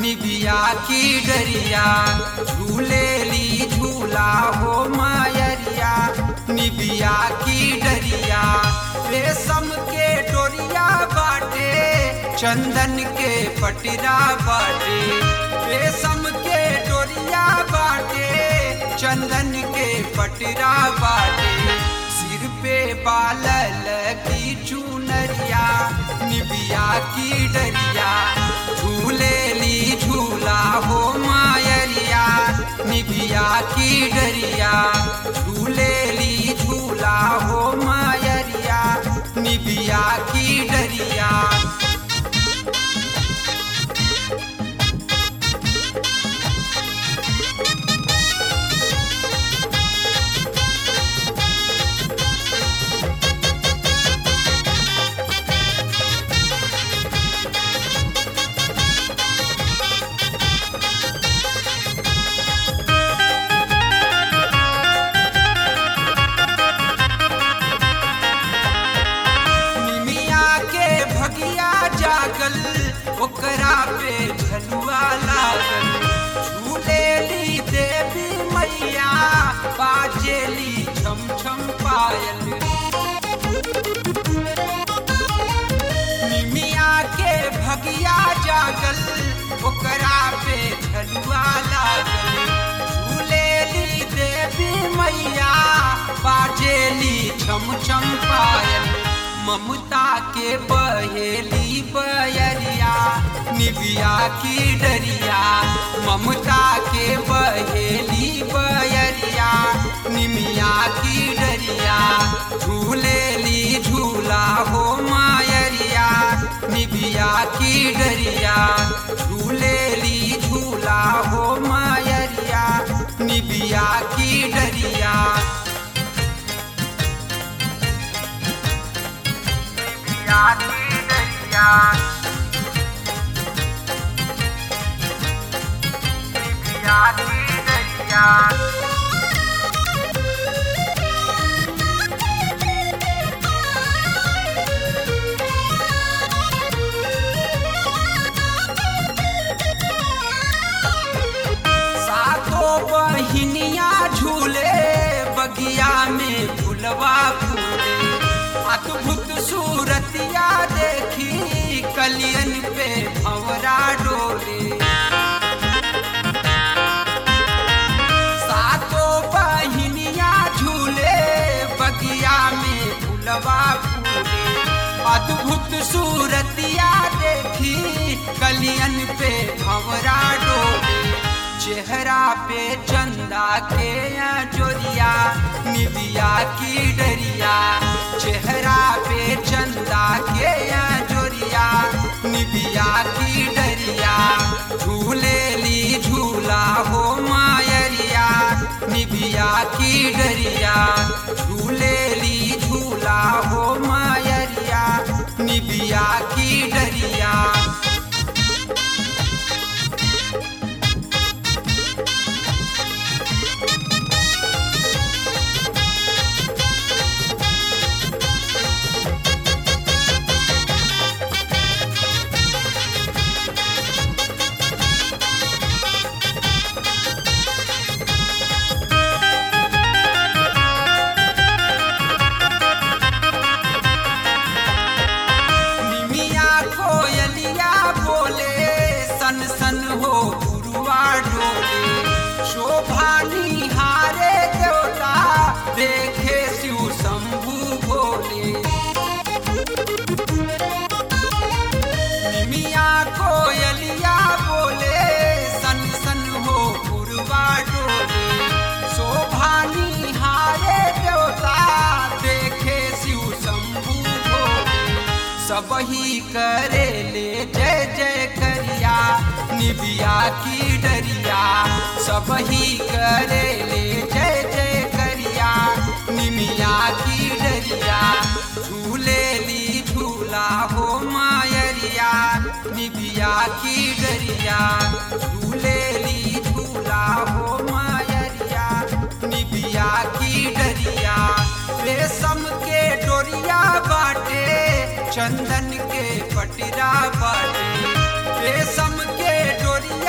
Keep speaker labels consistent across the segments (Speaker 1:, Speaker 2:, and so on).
Speaker 1: निबिया की डरिया झूले ली झूला हो मायरिया निबिया की डरिया रेशम के डोरिया बाटे चंदन के पटरा बाटे रेशम के डोरिया बाटे चंदन के पटरा बाटे सिर पे बालल की चुनरिया निबिया की डरिया झूले ली झूला हो मायरिया निबिया की डरिया झूले ली झूला हो मायरिया निबिया की डरिया निमिया के भगिया जागल ओकरा पे झलुआ लागल झूले ली देवी मैया बाजेली छम छम पायल निमिया के भगिया जागल ओकरा पे झलुआ लागल झूले ली देवी मैया बाजेली छम छम पायल ममता के बहेली बयरिया निबिया की डरिया ममता के बहेली बयरिया निमिया की डरिया झूले ली झूला हो मायरिया निबिया की डरिया झूले ली झूला हो मायरिया निबिया की डरिया निबिया की डरिया निबिया की डरिया सातों बहिनिया झूले बगिया में फुलवा फूले अद्भुत सूरतिया देखी कलियन पे भंवरा डोले सातों बहिनिया झूले बगिया में फुलवा फूले अद्भुत सूरतिया देखी कलियन पे भंवरा डोले चेहरा पे चंदा के या जोरिया निबिया की डरिया चेहरा पे चंदा के या जोरिया निबिया की डरिया झूले ली झूला हो मायरिया निबिया की डरिया झूले ली झूला हो मायरिया निबिया की डरिया निमिया कोयलिया बोले सन सन हो गुरुआ डोले शोभा निहारे देवता देखे शिव शंभु भोले निमिया कोयलिया बोले सन सन हो गुरुआ डोले शोभा निहारे देवता देखे शिव शंभु भोले सबही करे ले जय जय करिया निबिया की डरिया सबही करे ले जय जय करिया निमिया की डरिया झूले ली झूला हो मायरिया निबिया की डरिया झूले ली झूला हो मायरिया निबिया की डरिया रेशम के डोरिया बाटे चंदन के पटरा बाटे रेशम के डोरिया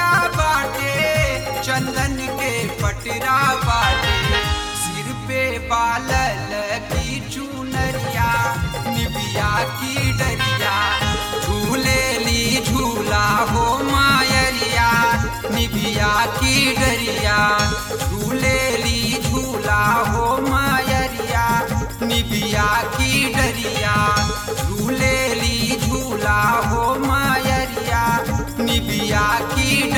Speaker 1: बालल की चुनरिया निबिया की डरिया झूले ली झूला हो मायरिया निबिया की डरिया झूले ली झूला हो मायरिया निबिया की डरिया झूले ली झूला हो मायरिया निबिया की